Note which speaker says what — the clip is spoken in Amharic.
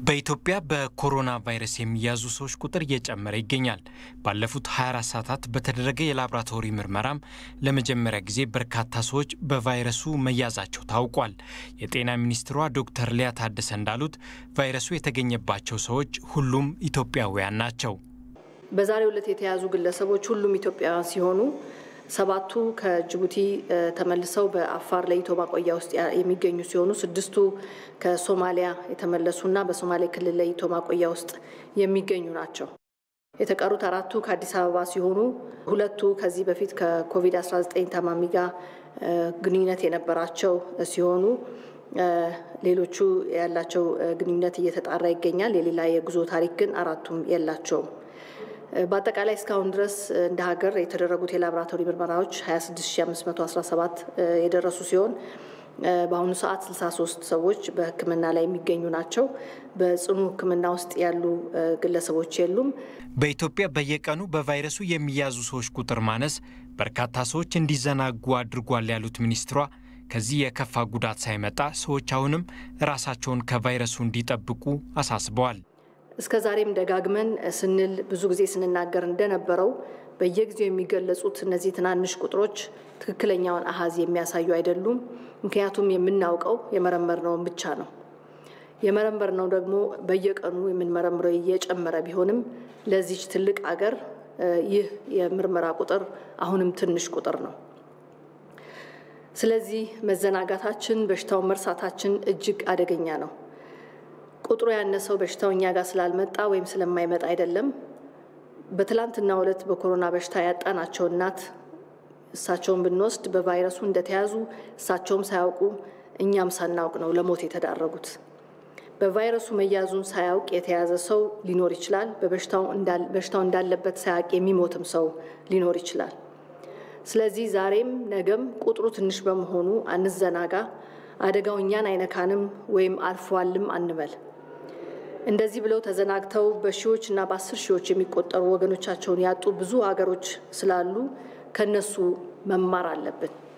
Speaker 1: በኢትዮጵያ በኮሮና ቫይረስ የሚያዙ ሰዎች ቁጥር እየጨመረ ይገኛል። ባለፉት 24 ሰዓታት በተደረገ የላቦራቶሪ ምርመራም ለመጀመሪያ ጊዜ በርካታ ሰዎች በቫይረሱ መያዛቸው ታውቋል። የጤና ሚኒስትሯ ዶክተር ሊያ ታደሰ እንዳሉት ቫይረሱ የተገኘባቸው ሰዎች ሁሉም ኢትዮጵያውያን ናቸው።
Speaker 2: በዛሬው ዕለት የተያዙ ግለሰቦች ሁሉም ኢትዮጵያውያን ሲሆኑ ሰባቱ ከጅቡቲ ተመልሰው በአፋር ለይቶ ማቆያ ውስጥ የሚገኙ ሲሆኑ ስድስቱ ከሶማሊያ የተመለሱና በሶማሌ ክልል ለይቶ ማቆያ ውስጥ የሚገኙ ናቸው። የተቀሩት አራቱ ከአዲስ አበባ ሲሆኑ ሁለቱ ከዚህ በፊት ከኮቪድ-19 ታማሚ ጋር ግንኙነት የነበራቸው ሲሆኑ ሌሎቹ ያላቸው ግንኙነት እየተጣራ ይገኛል። የሌላ የጉዞ ታሪክ ግን አራቱም የላቸውም። በአጠቃላይ እስካሁን ድረስ እንደ ሀገር የተደረጉት የላቦራቶሪ ምርመራዎች 26517 የደረሱ ሲሆን በአሁኑ ሰዓት 63 ሰዎች በሕክምና ላይ የሚገኙ ናቸው። በጽኑ ሕክምና ውስጥ ያሉ ግለሰቦች የሉም።
Speaker 1: በኢትዮጵያ በየቀኑ በቫይረሱ የሚያዙ ሰዎች ቁጥር ማነስ በርካታ ሰዎች እንዲዘናጉ አድርጓል ያሉት ሚኒስትሯ ከዚህ የከፋ ጉዳት ሳይመጣ ሰዎች አሁንም ራሳቸውን ከቫይረሱ እንዲጠብቁ አሳስበዋል።
Speaker 2: እስከ ዛሬም ደጋግመን ስንል ብዙ ጊዜ ስንናገር እንደነበረው በየጊዜው የሚገለጹት እነዚህ ትናንሽ ቁጥሮች ትክክለኛውን አሃዝ የሚያሳዩ አይደሉም። ምክንያቱም የምናውቀው የመረመርነውን ብቻ ነው። የመረመርነው ደግሞ በየቀኑ የምንመረምረው እየጨመረ ቢሆንም ለዚች ትልቅ አገር ይህ የምርመራ ቁጥር አሁንም ትንሽ ቁጥር ነው። ስለዚህ መዘናጋታችን፣ በሽታውን መርሳታችን እጅግ አደገኛ ነው። ቁጥሩ ያነሰው በሽታው እኛ ጋር ስላልመጣ ወይም ስለማይመጣ አይደለም። በትላንትናው ዕለት በኮሮና በሽታ ያጣናቸው እናት እሳቸውን ብንወስድ በቫይረሱ እንደተያዙ እሳቸውም ሳያውቁ እኛም ሳናውቅ ነው ለሞት የተዳረጉት። በቫይረሱ መያዙን ሳያውቅ የተያዘ ሰው ሊኖር ይችላል። በሽታው እንዳለበት ሳያውቅ የሚሞትም ሰው ሊኖር ይችላል። ስለዚህ ዛሬም ነገም ቁጥሩ ትንሽ በመሆኑ አንዘናጋ። አደጋው እኛን አይነካንም ወይም አልፏልም አንበል። እንደዚህ ብለው ተዘናግተው በሺዎች እና በአስር ሺዎች የሚቆጠሩ ወገኖቻቸውን ያጡ ብዙ ሀገሮች ስላሉ ከነሱ መማር አለብን።